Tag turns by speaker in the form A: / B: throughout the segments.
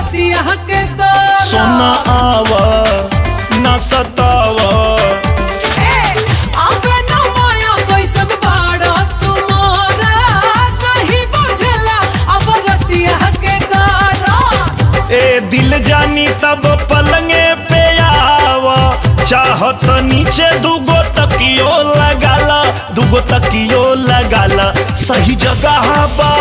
A: रतिया के दौरा
B: सोना आवा ना सतावा
A: ए, आवे न माया कैसन बाड़ा तुम्हारा नहीं बुझला अब रतिया के दौरा
B: ए दिल जानी तब पलंगे पे आवा चाहत नीचे दुगो तकियो लगाला दुगो तकियो लगाला सही जगह बा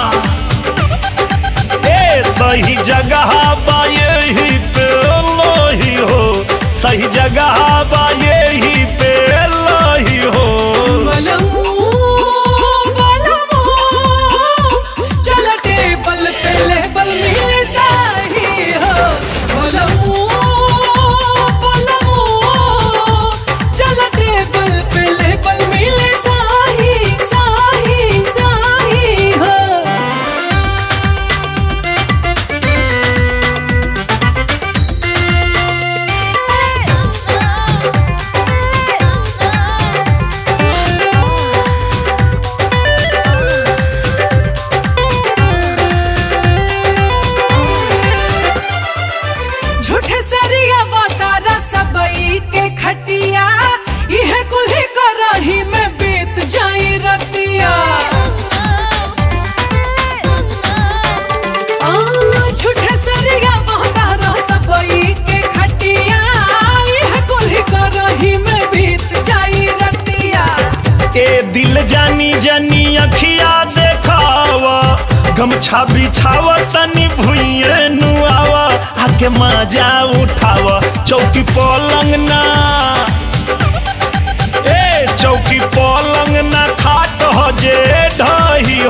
B: ए सही जगह बा यही पे लोही हो सही जगह बा यही पे लोही हो
A: बलमू बलमू चल टेबल पे लेबल मिले साही हो बलमू बलमू चल टेबल पे लेबल मिले साही साही साही हो झूठे सरिया बतारा सबई के खटिया यह कुल्ही करही में बीत जाई रतिया आ, झूठे सरिया बतारा सबई के खटिया यह कुल्ही करही में बीत जाई रतिया
B: ए दिल जानी जानी अखिया देखावा गमछा बिछावा तनी भुइए नुआवा आके मजा उठावा चौकी पलंग ना ए चौकी पलंग ना खाट हो जे ढही